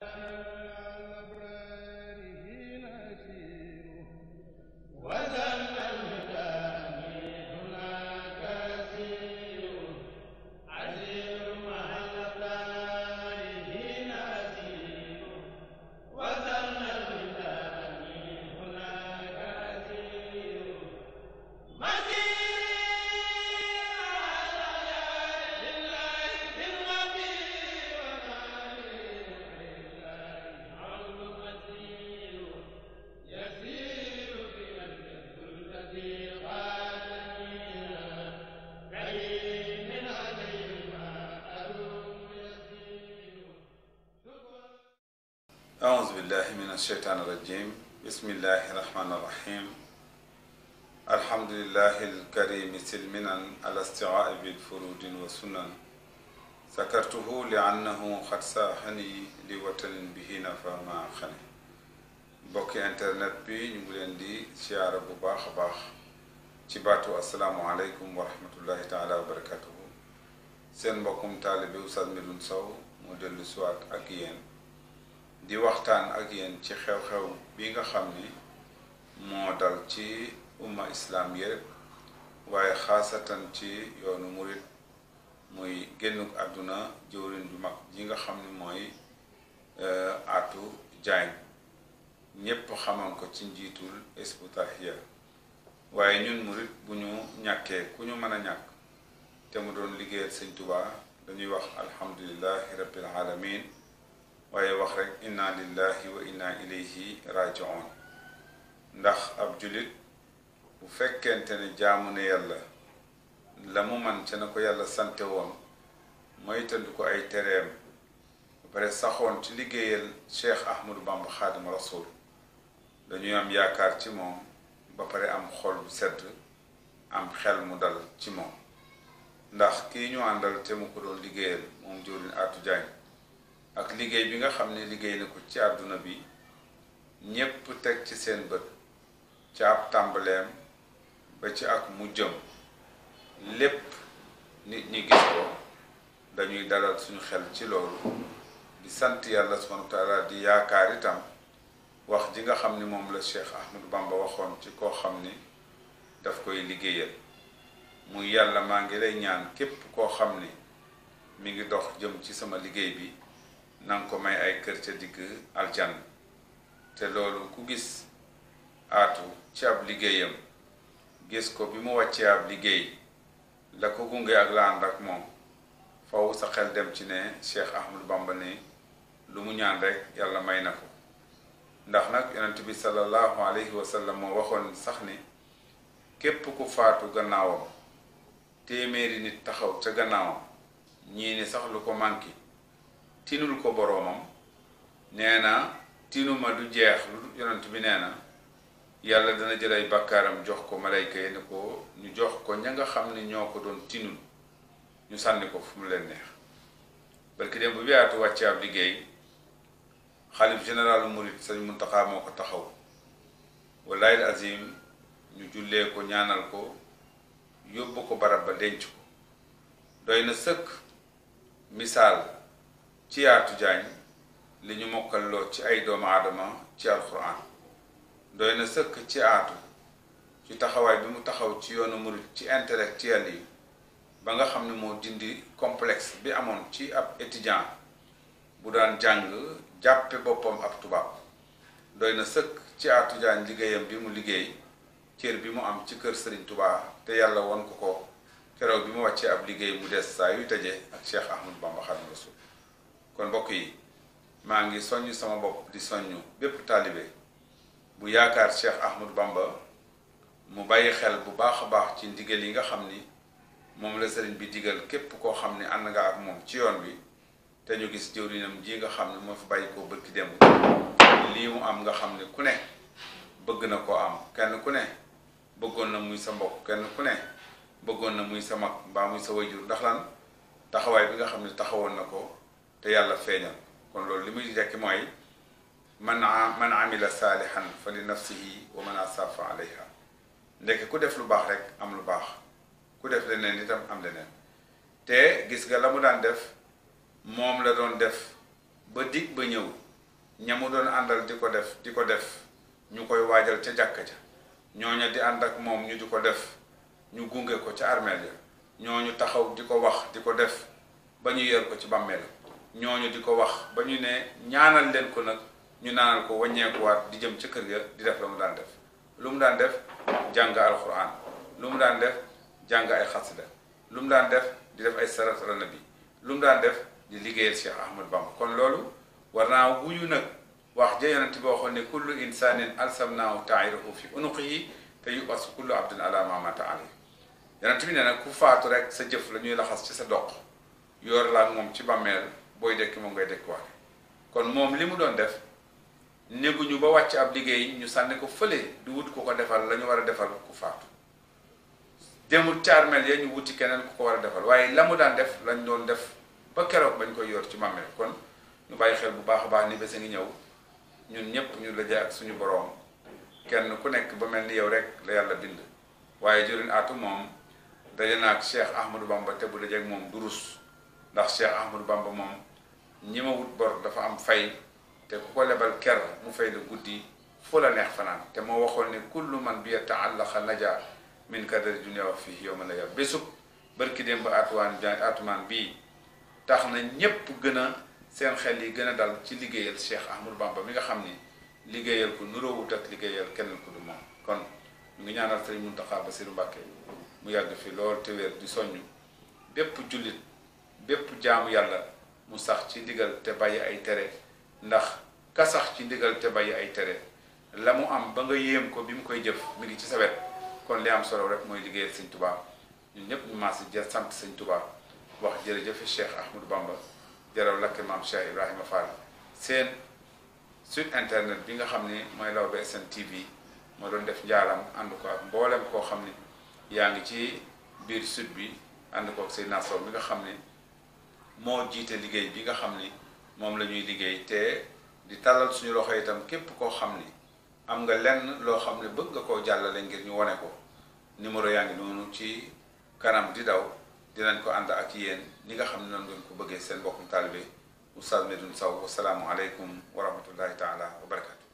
أعوذ بالله من الشيطان الرجيم بسم الله الرحمن الرحيم الحمد لله الكريم سلمنا على استعاء بالفروج والسنن سكرته لأنه قد ساحني لوطن به نفى ما خني bokki internet bi ñu ngi leen di siyaara bu baax a baax ci baatu asalaamualeykum wa rahmatullahi taala wa barakatuhu seen mbokkum taalibe Oustaz Medoune Sow moo dellu siwaat ak yéen di waxtaan ak yéen ci xew-xew bi nga xam ni moo dal ci umma islam yëpp waaye xaasatan ci yoonu murit muy génnuk àdduna jëwriñ ju mag ji nga xam ni mooy Atou Diagne ñépp xaman ko ci njiitul Hizbut Tarqiyyah waaye ñun murit bu ñu ñàkkee ku ñu mën a ñàkk te mu doon liggéeyal sëñ Tuubaa dañuy wax alhamdulillahi rabbil alamin waaye wax rek inna lillahi wa inna ilayhi rajiun ndax ab julit bu fekkente ne jaamu ne yàlla la mu man ca na ko yàlla sante woon moytandu ko ay tereem ba pare saxoon ci liggéeyal cheikh ahmadou bamba xaadima rasul dañuy am yaakaar ci moom ba pare am xol bu sedd am xel mu dal ci moom ndax kii ñu àndal te mu ko doon liggéeyal moom jëwriñ Atou Diagne ak liggéey bi nga xam ne liggéey na ko ci àdduna bi ñépp teg ci seen bët ci ab tàmbaleem ba ci ak mujjam lépp nit ñi gis ko dañuy dalal suñu xel ci loolu di sant yàlla subhanahu wa taala di yaakaar itam wax ji nga xam ni moom la Cheikh Ahmadou Bamba waxoon ci koo xam ni daf koy liggéeyal muy yàlla maa ngi lay ñaan képp koo xam ni mi ngi dox jëm ci sama liggéey bi nanga ko may ay kër ca digg aljanna te loolu ku gis Atou ci ab liggéeyam gis ko bi mu wàccee ab liggéey la ko gunge ak la ànd ak moom faw sa xel dem ci ne Cheikh Ahmadou Bamba ne lu mu ñaan rek yàlla may na ko ndax nag yonent bi sallallahu alayhi wa sallam moo waxoon sax ni képp ku faatu gannaawam téeméeri nit taxaw ca gannaawam ñii ni sax lu ko manqué tinul ko boroomam nee na tinuma du jeex lu yonent bi nee na yàlla dana jël ay bàkkaaram jox ko malayka yi ne ko ñu jox ko ña nga xam ne ñoo ko doon tinul ñu sànni ko fu mu leen neex barki dem bu bi Atou wàcce ab liggéey xalif général murit sëñ Muntaxa moo ko taxaw wallahi azim ñu jullee ko ñaanal ko yóbbu ko barab ba denc ko doy na sëkk misaal ci Atou Diagne li ñu mokkalloo ci ay doomu aadama ci alquran doy na sëkk ci Atou ci taxawaay bi mu taxaw ci yoonu murit ci intellectuel yi ba nga xam ne moo dindi complexe bi amoon ci ab étudiant bu daan jàng jàppe boppam ab tubaab doy na sëkk ci Atou Diagne liggéeyam bi mu liggéey cër bi mu am ci kër Serigne Touba te yàlla won ko ko keroog bi mu wàccee ab liggéey mu des saa yu tëjee ak Cheikh Ahmadou Bamba Xaadimu Rasuul kon mbokk yi maa ngi soññ sama bopp di soññ bépp taalibe bu yaakaar Cheikh Ahmadou Bamba mu bàyyi xel bu baax a baax ci ndigal yi nga xam ni moom la sëriñ bi digal képp koo xam ne ànd nga ak moom ci yoon wi te ñu gis jëwriñam ji nga xam ne moo fi bàyyi koo bëgg dem lii mu am nga xam ne ku ne bëgg na koo am kenn ku ne bëggoon na muy sa mbokk kenn ku ne bëggoon na muy sa mag mbaa muy sa wayjur ndax lan taxawaay bi nga xam ne taxawoon na ko te yàlla feeñal kon loolu li muy rekki mooy man man amila saalihan fa li nafsihi wa man asaa fa alayha ndekk ku def lu baax rek am lu baax ku def leneen itam am leneen te gis nga la mu daan def moom la doon def ba dig ba ñëw ñamu doon àndal di ko def di ko def ñu koy waajal ca jàkka ja ñooña di ànd ak moom ñu di ko def ñu gunge ko ca armeel ya ñooñu taxaw di ko wax di ko def ba ñu yer ko ci bàmmeel ñooñu di ko wax ba ñu ne ñaanal leen ko nag ñu naanal ko wàññeekuwaat di jëm ca kër ga di def la mu daan def lu mu daan def jàng alquran lu mu daan def jàng ay xasida lu mu daan def di def ay sarat ala nabi lu mu daan def di liggéeyal Cheikh Ahmad Bamba kon loolu war naa wuyu nag wax ja yonent bi waxoon ne kullu insanin alsamnaahu tairahu fi unuqihi te yubasu kullu abdin ala ma mata alayhi yonent bi nee nag ku faatu rek sa jëf la ñuy laxas ci sa doq yor la ak moom ci bàmmeel booy dekki moom ngay dekk waale kon moom li mu doon def néguñu ba wàcc ab liggéey ñu sànni ko fële du wut ku ko defal la ñu war a defal ku faatu demul caarmel ya ñu wuti keneen ku ko war a defal waaye la mu daan def lañ doon def ba keroog bañ koy yor ci bàmmeel kon ñu bàyyi xel bu baax a baax ni bés a ngi ñëw ñun ñëpp ñu laje ak suñu boroom kenn ku nekk ba mel ni yow rek la yàlla bind waaye jëriñ aatu moom daje na ak Cheikh Ahmadou Bamba te bu dajeeg moom du rus ndax Cheikh Ahmadou Bamba moom ñi ma wut bor dafa am fay te ku ko lebal ker mu fay la guddi fu la neex fanaan te moo waxoon ne kullu man bi yata'allaqa naja min kadari dunya wa fii yawma la ya bésub barki dem ba atuwaan atumaan bii tax na ñépp gën a seen xel yi gën a dal ci liggéeyal Cheikh Ahmadou Bamba mi nga xam ni liggéeyal ko nuroowut ak liggéeyal keneen ku du moom kon ñu ngi ñaanal Sëriñ Muntaxa Basiru Mbàkke mu yàgg fi lool te wér di soññ bépp jullit bépp jaamu yàlla mu sax ci ndigal te bàyyi ay tere ndax ka sax ci ndigal te bàyyi ay tere la mu am ba nga yéem ko bi mu koy jëf mi ngi ci sa wet kon li am solo rek mooy liggéeyal Sëñ Tuubaa ñun ñëpp ñu maas jël sant Sëñ Tuubaa wax jërëjëf Cheikh Ahmadou Bamba jaraw lakke maam Cheikh Ibrahima Fall seen site internet bi nga xam ni mooy Lawbe SN TV moo doon def njaalam ànd ko ak mboolem koo xam ni yaa ngi ci biir sud bi ànd ko ak Seydina Sow mi nga xam ni moo jiite liggéey bi nga xam ni moom la ñuy liggéey te di tàllal suñu loxo itam képp koo xam ni am nga lenn loo xam ne bëgg nga koo jàllale ngir ñu wane ko numéro yaa ngi noonu ci kanam di daw dinañ ko ànd ak yéen ñi nga xam ne noonu ngeen ko bëggee seen mbokkum taalibe Oustaz Medoune Sow wasalaamu aleykum wa rahmatullahi taala wa barakatu